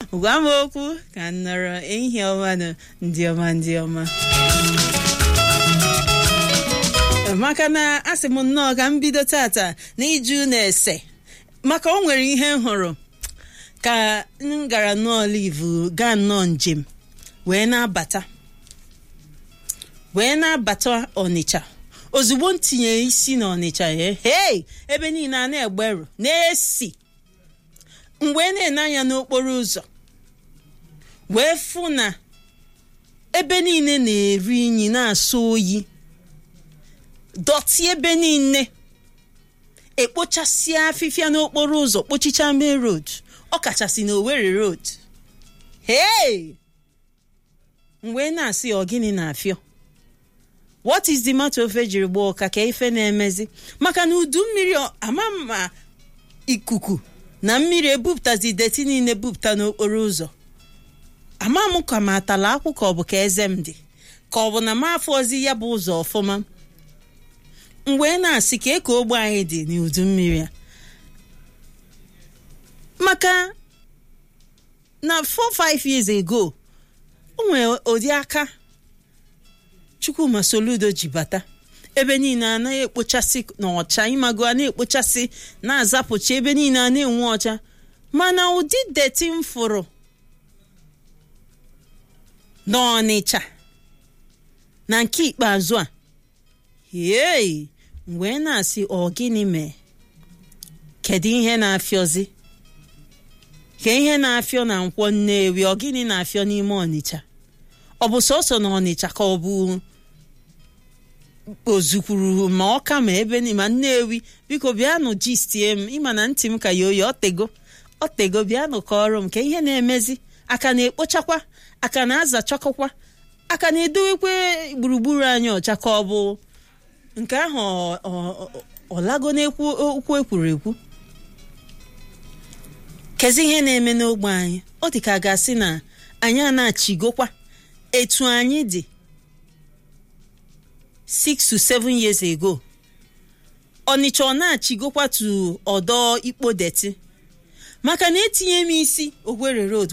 gwa m okwu ka m nọrọ ehihie ọma na ndị ọma ndị ọma maka na asị m nnọọ ka m bido tata na iju na-ese maka o nwere ihe m hụrụ ka m gara n'olive gaa nnọọ njem wee na-abata wee na-abata ọnịcha ozugbo m tinye isi n'ọnịcha ya hei ebe niile a na-egberu na-esi mgbe na-ene anya n'okporo ụzọ wee fụ na ebe niile na-eru inyi na-asọ oyi dọtị ebe niile ekpochasịa afịfịa n'okporo ụzọ kpochicha main road ọ kachasị na Owerri road hey mgbe na-asị ọ gịnị na-afịọ what is the matter ofe jiri gbaa ụka ka ife na-emezi maka na udu mmiri ama ma ikuku na mmiri ebupụtazi deti niile bupụta n'okporo ụzọ ama m ka m atala akwụ ka ọ bụ ka eze m dị ka ọ bụ na m afọ ozi ya bụ ụzọ ọfụma mgbe na-asị ka eke ogbe anyị dị n'udu mmiri a maka na 4-5 years ago o nwere ụdị aka Chukwuma Soludo ji bata ebe niile a na-ekpochasị n'ọcha ịmago a na-ekpochasị na-azapụcha ebe niile a na-enwe ọcha mana ụdị deti m fụrụ n'Ọnịcha na nke ikpeazụ a hei mgbe na-asị ọ gịnị mee kedu ihe na-afịọzi ka ihe na-afịọ na nkwọ Nnewi ọ gịnị na-afịọ n'ime Ọnịcha ọ bụ sọsọ na Ọnịcha ka ọ bụ ozukwuru ma ọka ma ebe ma Nnewi biko bịanụ jistie m ịma na ntị m ka ya oyi ọtego ọtego bịanụ ka ọrụ m ka ihe na-emezi aka na-ekpochakwa aka na-azachakọkwa aka na-edowekwe gburugburu anyị ọcha ka ọ bụ nke ahụ ọlago n'ekwu okwu ekwuru ekwu kezi ihe na-eme n'ogbe anyị ọ dị ka a ga-asị na anyị a na-achịgokwa etu anyị dị 6 to 7 years ago Ọnịcha ọ na-achịgokwa tu ọdọ ikpo deti maka na etinye m isi Owerri road